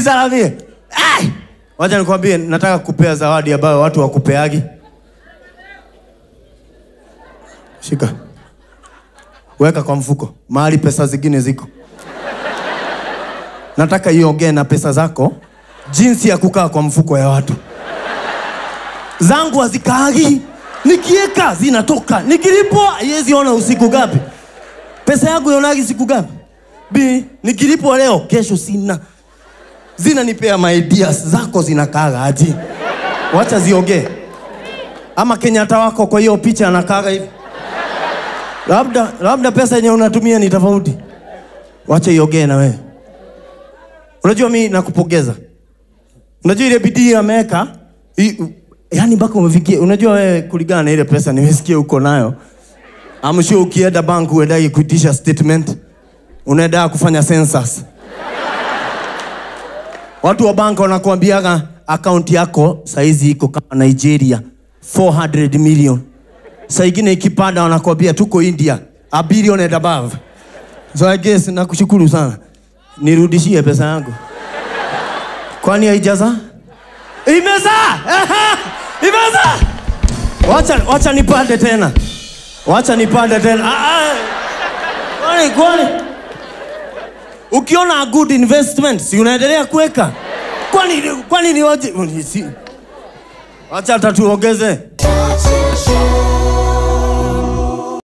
nisalamie. Ai! Wacha nikwambie, nataka kupea zawadi ambayo watu wakupeagi. Shika, weka kwa mfuko, mahali pesa zingine ziko. Nataka iongee na pesa zako, jinsi ya kukaa kwa mfuko ya watu. Zangu hazikaagi, nikieka zinatoka, nikilipwa haiwezi ona usiku gapi. Pesa yangu ionagi siku gapi? Bi, nikilipwa leo, kesho sina zinanipea my ideas zako zinakaaga aje? Wacha ziongee. Ama Kenyatta wako kwa hiyo picha anakaaga hivi, labda labda pesa yenye unatumia ni tofauti. Wacha iongee na wewe. Unajua mi nakupongeza, unajua ile bidii ameweka, i- yani mpaka umefikia. Unajua wewe, kulingana na ile pesa nimesikia uko nayo, I'm sure ukienda bank uendagi kuitisha statement, unaenda kufanya census Watu wa banka wanakuambiaga akaunti yako saizi iko kama Nigeria 400 million. Saa ingine ikipanda wanakuambia tuko India a billion and above. So I guess nakushukuru sana, nirudishie pesa yangu. Kwani haijaza? Imezaa! Ehe, Imezaa! Wacha, wacha nipande tena, wacha nipande tena. Ah, ah. Kwani kwani ukiona a good investment si unaendelea kuweka kwani kwani ni waje si- wacha hata tuongeze